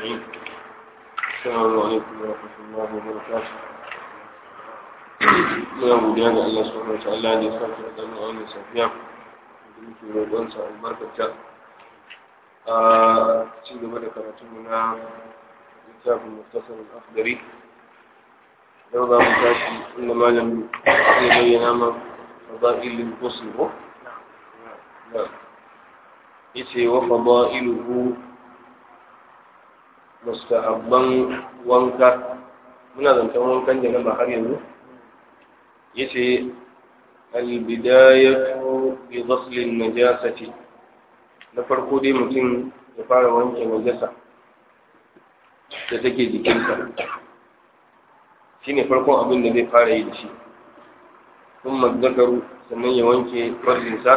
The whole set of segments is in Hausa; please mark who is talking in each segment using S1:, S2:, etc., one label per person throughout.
S1: أجمعين السلام عليكم ورحمة الله وبركاته muna godiya ga Allah subhanahu wa ta'ala da ya sake da mu a wannan safiya da muke roƙon sa albarkata a ci gaba da karatun mu na littafin muftasar al-akhdari yau za mu tashi inda malam zai bayyana ma fadailul ghusl ko yace wa fadailuhu mustahabban wanka muna zancen wankan da na ba har yanzu yace albidayatu bi ghasl an-najasati na farko dai mutum ya fara wanke najasa da take jikinsa shine farkon abin da zai fara yi da shi sun mazzakaru sannan ya wanke farjinsa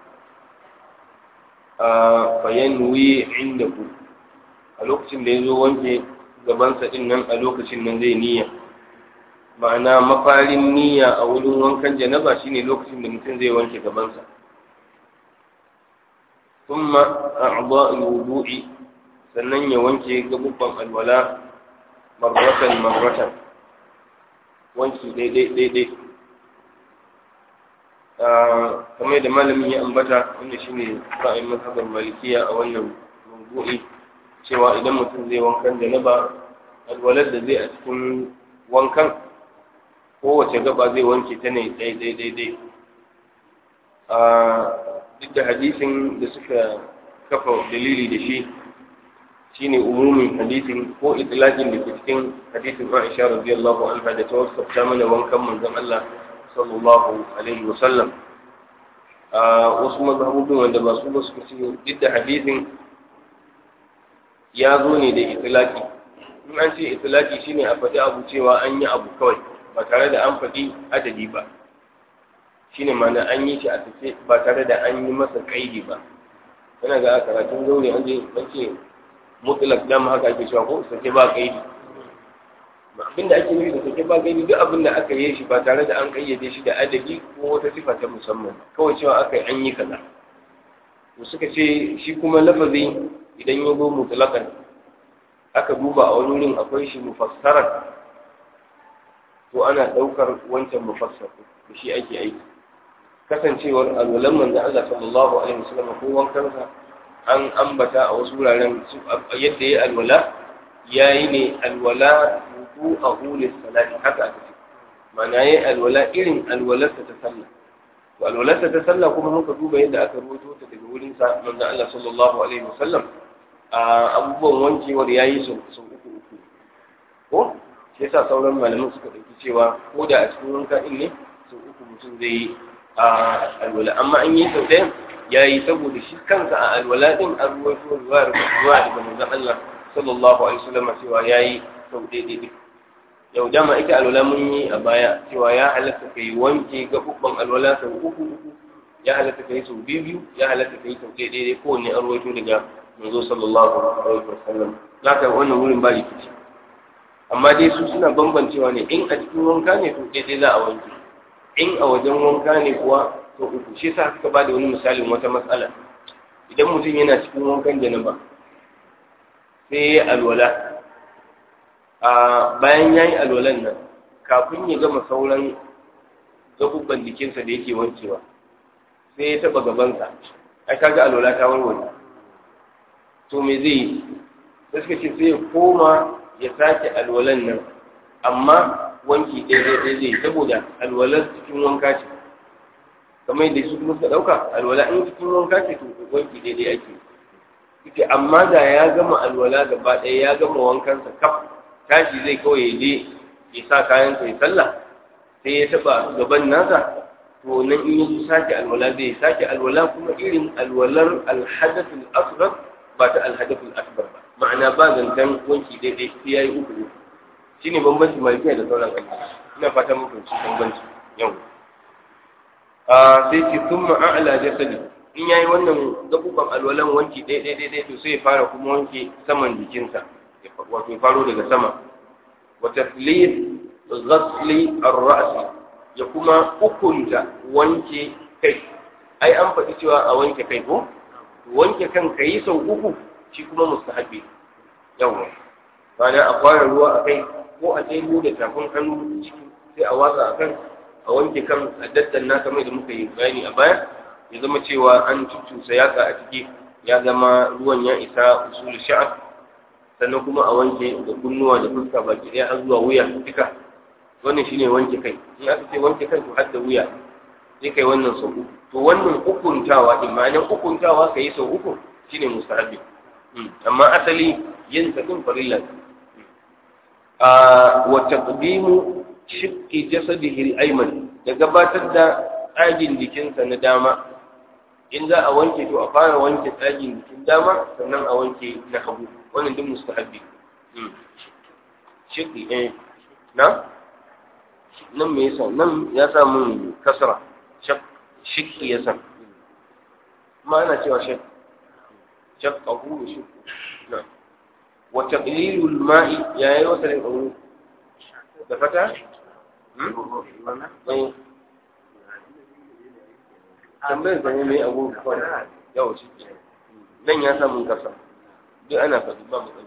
S1: a fayan wuyi inda ku a lokacin da ya zo wanke gabansa din nan a lokacin nan zai niyya ma'ana mafarin niyya a wurin wankan janaba shine lokacin da mutum zai wanke gabansa kuma a'dha al-wudu'i sannan ya wanke gabubban alwala marratan marratan wanki daidai daidai kamar da malamin ya ambata wanda shine ra'ayin mazhabar malikiya a wannan mawdu'i cewa idan mutum zai wankan janaba alwalar da zai a cikin wankan kowace gaba zai wanke ta ne daidai daidai duk da hadisin da suka kafa dalili da shi shine umumin hadisin ko itlaqin da ke cikin hadisin Aisha radiyallahu anha da ta wasafta mana wankan manzon Allah sallallahu alaihi wa sallam wasu mazhabobin wanda ba su ba suka ce duk da hadisin ya zo ne da itlaqi in an ce itlaqi shine a faɗi abu cewa an yi abu kawai ba tare da an faɗi adadi ba shine ma'ana an yi shi a tafe ba tare da an yi masa kaidi ba yana ga karatun zaure an je an ce mutlak dama haka ake cewa ko sake ba kaidi abin da ake nufi da sake ba kaidi duk abin da aka yi shi ba tare da an kayyade shi da adadi ko wata sifa ta musamman kawai cewa aka yi an yi kaza to suka ce shi kuma lafazi idan ya zo mutlakan aka duba a wani wurin akwai shi mufassaran to ana ɗaukar wancan mufassar da shi ake aiki kasancewar alwalan manzo Allah sallallahu alaihi wasallam ko wankansa an ambata a wasu wuraren yadda ya alwala yayi ne alwala wudu a hulis salati haka aka ce ma'ana yayi alwala irin alwalarsa ta sallah to alwalarsa ta sallah kuma muka duba yadda aka rubuto ta daga wurin sa manzo Allah sallallahu alaihi wasallam a abubuwan wankewar yayi su su uku uku ko shi yasa sauran malaman suka dauki cewa ko da a cikin wanka din ne su uku mutum zai yi a alwala amma an yi sau ɗaya ya yi saboda shi kansa a alwala ɗin an ruwaito ruwa ruwa daga manzon Allah sallallahu alaihi wasallam cewa ya yi sau ɗaya ɗaya yau dama ita alwala mun yi a baya cewa ya halatta ka yi wanke gaɓuɓɓan alwala sau uku uku ya halatta ka yi sau biyu biyu ya halatta ka yi sau ɗaya ɗaya kowanne an ruwaito daga manzo sallallahu alaihi wasallam za ka wannan wurin ba rikici amma dai su suna bambancewa ne in a cikin wanka ne to ɗaya za a wanke in a wajen wanka ne kuwa to uku shi yasa suka ba da wani misalin wata matsala idan mutum yana cikin wankan janaba sai ya alwala a bayan ya yi alwalan nan kafin ya gama sauran gabubban jikinsa da yake wankewa sai ya taba gabansa ai kaga alwala ta warware to me zai yi sai suka ce sai ya koma ya sake alwalan nan amma wanki ɗaya ɗaya zai saboda alwalar cikin wanka ce kamar yadda su kuma suka ɗauka alwala in cikin wanka ce to wanki ɗaya ɗaya ake ita amma da ya gama alwala gaba ɗaya ya gama wankansa kaf tashi zai kawai ya je ya sa kayan ya sallah sai ya taɓa gaban nasa to nan in yi sake alwala zai sake alwala kuma irin alwalar alhadathul asghar ba ta alhadathul akbar ba ma'ana ba zancen wanki ɗaya ɗaya sai ya yi uku uku shi ne bambanci malikiya da sauran aiki ina fata muku ci bambanci yau a sai ce sun ma'a'ala jasadi in yayi wannan gabuban alwalan wanki ɗaya ɗaya ɗaya to sai ya fara kuma wanke saman jikinsa wato ya faro daga sama wa taflis ghasli ar-ra's ya kuma hukunta wanke kai ai an faɗi cewa a wanke kai ko wanke kan kai sau uku shi kuma mustahabi yawa bayan a fara ruwa a kai ko a ɗebo da tafin hannu ciki sai a watsa a kan a wanke kan a daddanna kamar da muka yi bayani a baya ya zama cewa an cucusa yaka a ciki ya zama ruwan ya isa usul sha'ab sannan kuma a wanke da kunnuwa da fuska baki ɗaya har zuwa wuya duka wannan shine wanke kai in aka ce wanke kai to har da wuya sai kai wannan sau uku to wannan hukuntawa din ma'anar hukuntawa kai sau uku shine mustahabi amma asali yin sa din farilla a wa taqdimu shiqqi jasadihi al-ayman da gabatar da tsagin jikinsa na dama in za a wanke to a fara wanke tsagin jikin dama sannan a wanke na hagu wannan duk mustahabbi shiqqi eh na nan me yasa nan ya sa mun kasra shiqqi yasa ma ana cewa shaq shaqqahu shi na wa taqlilul ma'i yayi wata ne da fata tambayar zane mai abu kawai yawa shi nan ya samun kasa duk ana faɗi ba mu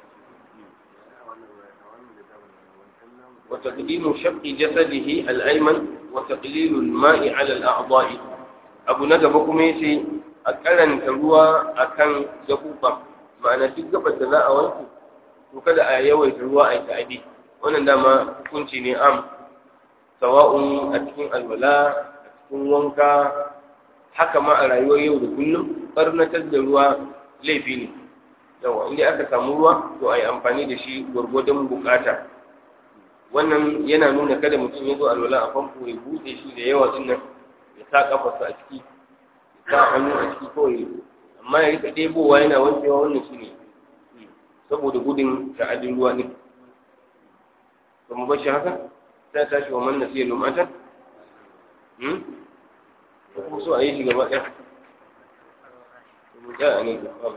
S1: وتقديم شق جسده الأيمن وتقليل الماء على الأعضاء أبو نجب كميسي أكلن تروى أكن جفوفا معنى تجب الدلاء وانكو وكذا آيوي تروى أي تعدي wannan dama hukunci ne am sawa'un a cikin alwala a cikin wanka haka ma a rayuwar yau da kullum barnatar da ruwa laifi ne yawa inda aka samu ruwa to a yi amfani da shi gwargwadon bukata wannan yana nuna kada mutum ya zo alwala a famfo ya buɗe shi da yawa din nan ya sa kafarsa a ciki ya sa hannu a ciki kawai amma ya rika ɗebowa yana wankewa wannan shi ne saboda gudun ta'adin ruwa ne ba mu bashi haka sai tashi wa man nasiya lumatan hmm ko so a yi shi gaba ɗaya mu ta a nan gaba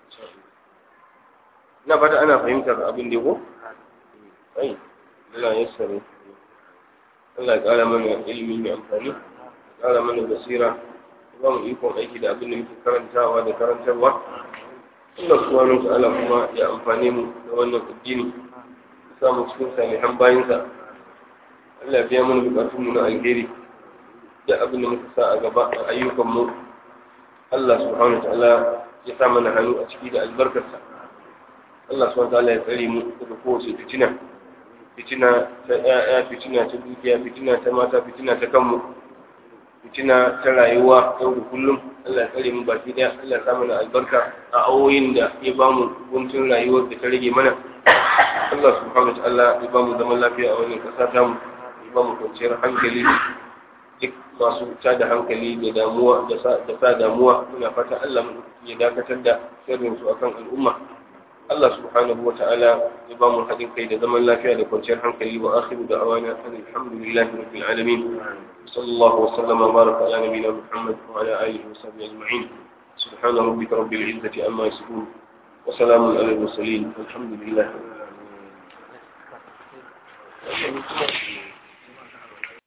S1: na fata ana fahimtar abin da ko ai Allah ya sare Allah ya ƙara mana ilimi mai amfani ya ƙara mana basira ya ba mu ikon aiki da abin da muke karantawa da karantarwa Allah subhanahu wa ta'ala kuma ya amfane mu da wannan addini samu cikin salihan bayansa Allah biya mana bukatun mu na alheri da abin da muka sa a gaba a ayyukan mu Allah subhanahu ta'ala ya sa mana hannu a ciki da albarkarsa Allah subhanahu ta'ala ya tsare mu daga kowace fitina fitina ta ƴaƴa fitina ta dukiya fitina ta mata fitina ta kanmu fitina ta rayuwa yau da kullum Allah ya tsare mu baki daya Allah ya sa mana albarka a awoyin da ya bamu guntun rayuwar da ta rage mana Allah subhanahu wa ta'ala ya ba mu zaman lafiya a wannan kasa ta mu ya ba mu kwanciyar hankali duk masu ta da hankali da damuwa da sa damuwa muna fata Allah mu ya dakatar da sirrin su akan al'umma Allah subhanahu wa ta'ala ya ba mu haɗin kai da zaman lafiya da kwanciyar hankali wa akhiru da'awana alhamdulillahi rabbil alamin sallallahu wa sallama baraka ala nabiyina muhammad wa ala alihi wa sahbihi ajma'in سبحان ربك رب العزة عما يصفون وسلام على المرسلين والحمد لله Thank you.